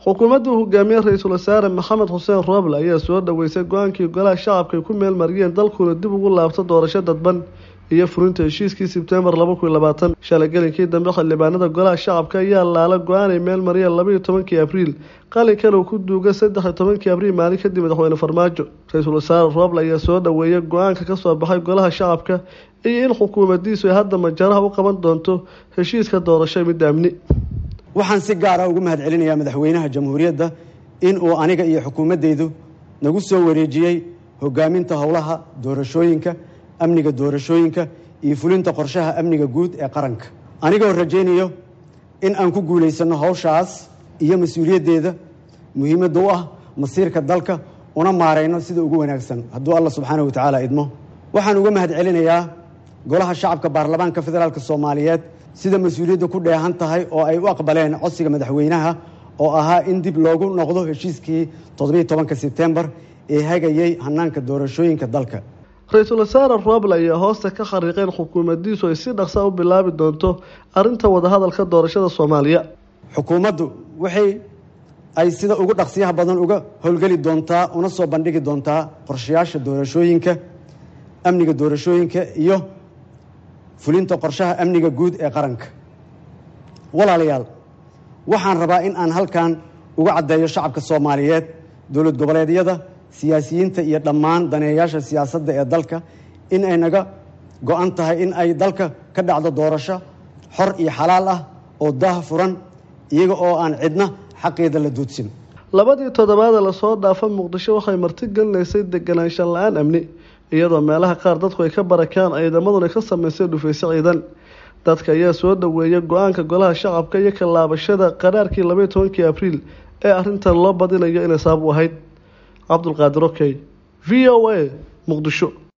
xukuumadda uu hogaamiye ra-iisul wasaare maxamed xuseen rooble ayaa soo dhaweysay go-aankii golaha shacabka ay ku meel mariyeen dalkuuna dib ugu laabto doorasho dadban iyo furinta heshiiskii sebtembar laba kun iyo labaatan shalay gelinkii dambe xildhibaanada golaha shacabka ayaa laala go-aan ay meel mariyeen labaiyo tobankii abriil qalinkan uu ku duuga saddex iyo tobankii abriil maalin kadib madaxweyne farmaajo ra-iisul wasaare rooble ayaa soo dhaweeyay go-aanka kasoo baxay golaha shacabka iyo in xukuumadiisu ay hadda majaraha u qaban doonto heshiiska doorasho midda amni waxaan si gaara ugu mahad celinayaa madaxweynaha jamhuuriyadda in uu aniga iyo xukuumaddaydu nagu soo wareejiyey hogaaminta howlaha doorashooyinka amniga doorashooyinka iyo fulinta qorshaha amniga guud ee qaranka anigoo rajaynayo in aan ku guulaysano howshaas iyo mas-uuliyaddeeda muhiimadda u ah masiirka dalka una maarayno sida ugu wanaagsan hadduu alla subxaanahu watacaala idmo waxaan uga mahad celinayaa golaha shacabka baarlamaanka federaalk soomaaliyeed sida mas-uuliyadda ku dheehan tahay oo ay u aqbaleen codsiga madaxweynaha oo ahaa in dib loogu noqdo heshiiskii toddobiiy tobanka sebtembar ee hagayey hanaanka doorashooyinka dalka ra-iisul wasaare rooble ayaa hoosta ka khariiqeen xukuumaddiisu ay si dhaqsa u bilaabi doonto arrinta wadahadalka doorashada soomaaliya xukuumaddu waxay ay sida ugu dhaqsiyaha badan uga howlgeli doontaa una soo bandhigi doontaa qorshayaasha doorashooyinka amniga doorashooyinka iyo fulinta qorshaha amniga guud ee qaranka walaalayaal waxaan rabaa in aan halkan uga caddeeyo shacabka soomaaliyeed dowlad goboleedyada siyaasiyiinta iyo dhammaan daneeyayaasha siyaasadda ee dalka in ay naga go-an tahay in ay dalka ka dhacdo doorasho xor iyo xalaal ah oo daah furan iyaga oo aan cidna xaqeeda la duudsin labadii toddobaada lasoo dhaafa muqdisho waxay marti gelinaysay deganaanshan la-aan amni iyadoo meelaha qaar dadku ay ka barakaan ciidamaduna ka sameysay dhufayso ciidan dadka ayaa soo dhaweeyay go-aanka golaha shacabka iyo ka laabashada qaraarkii labaiyo tobankii abriil ee arrintan loo badinayo inay sabab u ahayd cabdulqaadir okey v o a muqdisho